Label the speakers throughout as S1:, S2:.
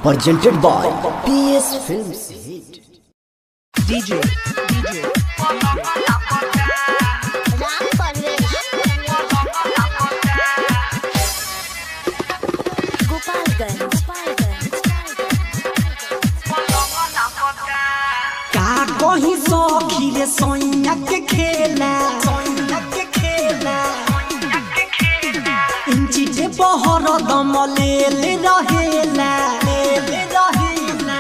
S1: presented by PS Films Hit.
S2: DJ, DJ,
S3: Ram Parvesh Gopalganj Gopalganj
S4: का कहीं सखी रे सोइया के खेला सोइया के खेला इंची जे बहर दम ले ले रहेला ले ले रहेला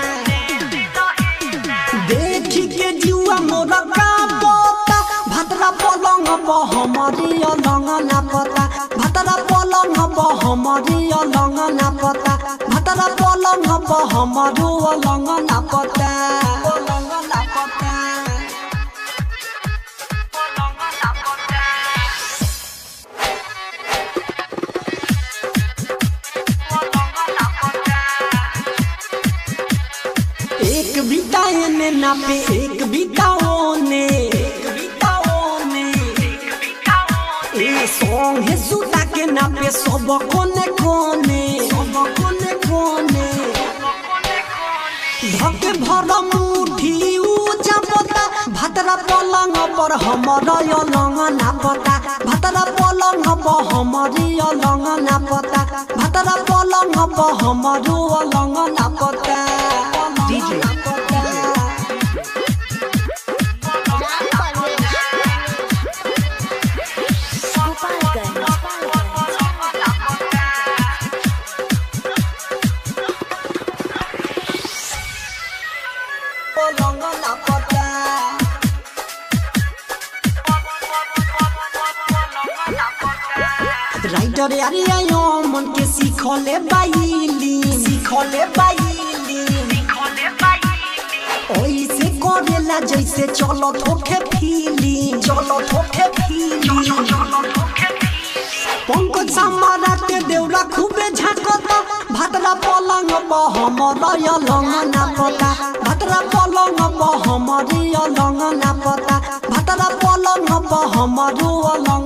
S4: देखी के जुआ मोर का पोता भतरा पलंग प हमरी अलंग ना पता भतरा पलंग प हमरी अलंग ना पता भतरा पलंग प हमरो अलंग ना पता अलंग ना पता एक बिताए ने नापे एक बिताओ ने एक बिताओ ने ए सॉन्ग है सुता के नापे सब कोने कोने सब कोने कोने धके भर मुठी ऊंचा पता भतरा पलंग पर हमर अलंग ना पता भतरा पलंग पर हमर अलंग ना पता भतरा पलंग पर हमर अलंग ना पता
S2: DJ,
S3: राम परवेश गोपालगंज
S4: पलंग ना पता राइटर यारे आयो मन के सीखले बाईली सीखले बाईली ओइसे करेला जैसे चलो थोके फीली चलो थोके फीली पंकज समारा के देउरा खूबे झाकता भातरा पलंग प हमर अलंग ना पता भातरा पलंग प हमर अलंग ना पता भातरा पलंग प हमर अलंग